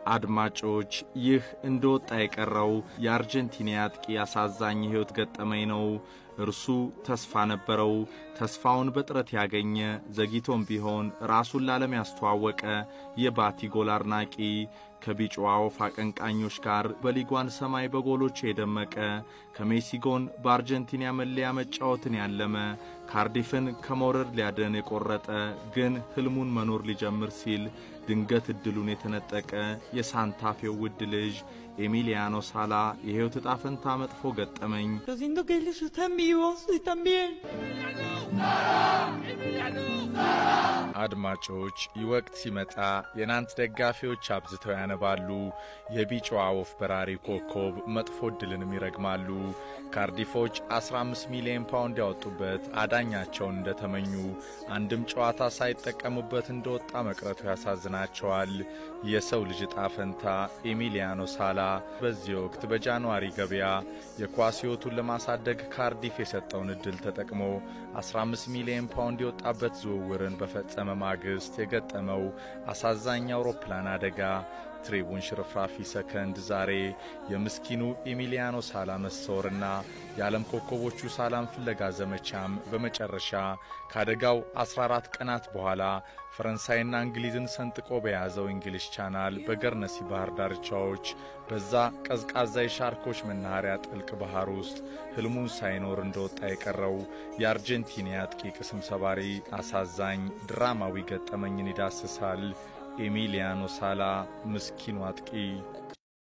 አድማጮች ይህ እንደወጣ የቀረው የአርጀንቲና አጥቂ አሳዛኝ የሕይወት ገጠመኝ ነው። እርሱ ተስፋ ነበረው። ተስፋውን በጥረት ያገኘ ዘግይቶም ቢሆን ራሱን ለዓለም ያስተዋወቀ የባቲ ጎል አድናቂ ከቢጫዋ ወፍ አቀንቃኞች ጋር በሊጓን ሰማይ በጎሎች የደመቀ ከሜሲ ጎን በአርጀንቲና መለያ መጫወትን ያለመ ካርዲፍን ከመውረድ ሊያድን የቆረጠ ግን ሕልሙን መኖር ሊጀምር ሲል ድንገት ዕድሉን የተነጠቀ የሳንታፌው ውድ ልጅ ኤሚሊያኖ ሳላ የሕይወት ዕጣ ፈንታ መጥፎ ገጠመኝ። Yo siento que ellos están vivos y también. አድማጮች ይህ ወቅት ሲመጣ የናንት ደጋፊዎች አብዝተው ያነባሉ። የቢጫዋ ወፍ በራሪ ኮከብ መጥፎ ዕድልንም ይረግማሉ። ካርዲፎች 15 ሚሊዮን ፓውንድ ያወጡበት አዳኛቸውን እንደተመኙ አንድም ጨዋታ ሳይጠቀሙበት እንደወጣ መቅረቱ ያሳዝናቸዋል። የሰው ልጅ ዕጣ ፈንታ ኤሚሊያኖ ሳላ በዚህ ወቅት በጃንዋሪ ገበያ የኳስ ሕይወቱን ለማሳደግ ካርዲፍ የሰጠውን ዕድል ተጠቅሞ 15 ሚሊዮን ፓውንድ የወጣበት ዝውውርን በፈጸመ ማግስት የገጠመው አሳዛኝ አውሮፕላን አደጋ ትሪቡን ሽርፍራፊ ሰከንድ ዛሬ የምስኪኑ ኤሚሊያኖ ሳላ መሰወርና የዓለም ኮከቦቹ ሳላም ፍለጋ ዘመቻም በመጨረሻ ከአደጋው 14 ቀናት በኋላ ፈረንሳይና እንግሊዝን ሰንጥቆ በያዘው እንግሊዝ ቻናል በገርነሲ ባህር ዳርቻዎች በዛ ቀዝቃዛ የሻርኮች መናኸሪያ ጥልቅ ባህር ውስጥ ሕልሙን ሳይኖር እንደወጣ የቀረው የአርጀንቲና አጥቂ ቅስም ሰባሪ አሳዛኝ ድራማዊ ገጠመኝን ይዳስሳል። ኤሚሊያኖ ሳላ ምስኪኑ አጥቂ